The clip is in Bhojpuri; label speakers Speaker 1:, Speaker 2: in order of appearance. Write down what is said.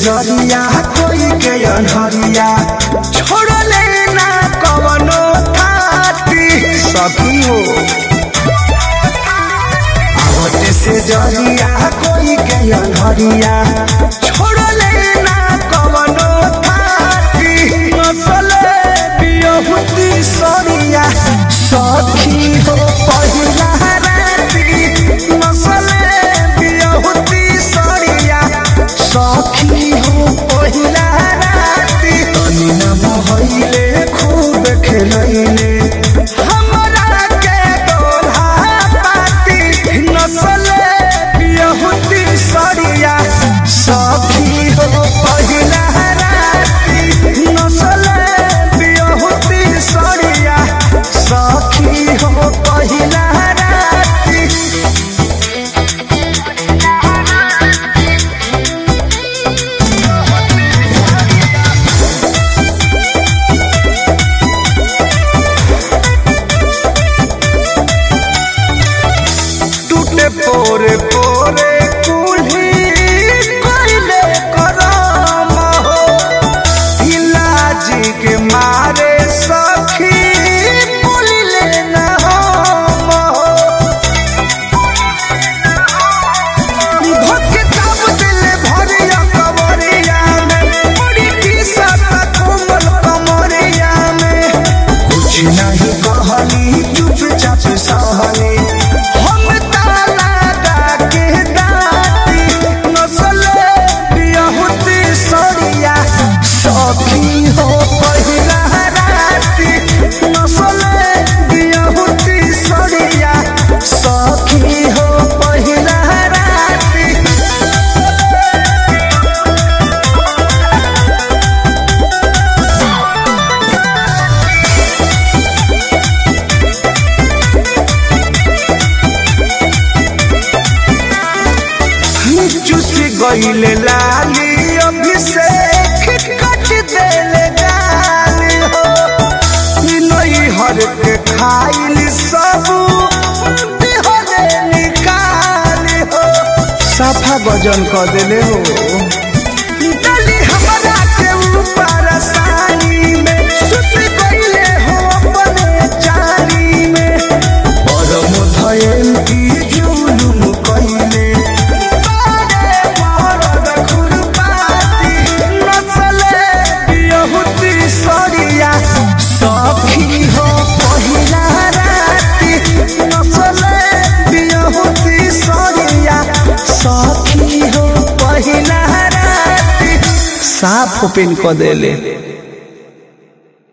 Speaker 1: जरिया कोई के अनहरिया छोड़ले ना कवनो थाती सखी हो आवते से जरिया कोई के अनहरिया छोड़ले ना कवनो थाती नसले बियहुती सरिया सखी हो पहिला राती नसले बियहुती सरिया सखी हो पहिला राती तनी न बहैले खूब खेलैले हमरा के दोल्हा पाती नसले बियहुती सरिया सखी हो पहिला राती नसले बियहुती सरिया सखी हो पहिला राती टूटे पोरे पोरे कुल्ही कोइले करम हो इलाजी के मारे सखी बोलिले न हम हो धोके चाप दिले भरिया कवरिया में बड़ी टीसत कोमल कमरिया में कुछ नहीं कहली चुपचाप सहली हम ताला डाके डाटी नसले बियहुती सरिया सखी हो पहिला राती नसले बियहुती सरिया सखी हो पहिला राती चुस गईले लाली अभिषेक कट देले गाली हो नई हर के खाइल सब बिहरे निकाली हो साफा वजन कर देले हो डाली हमरा के ऊपर सानी में सुत गईले हो अपने चारी में परम धयल की जुलुम कइले बारे मरद खुरपाती नचले बियहुती सरिया सखी हो पहिला राती नचले बियहुती सरिया सखी हो पहिला राती साफ ओपन क देले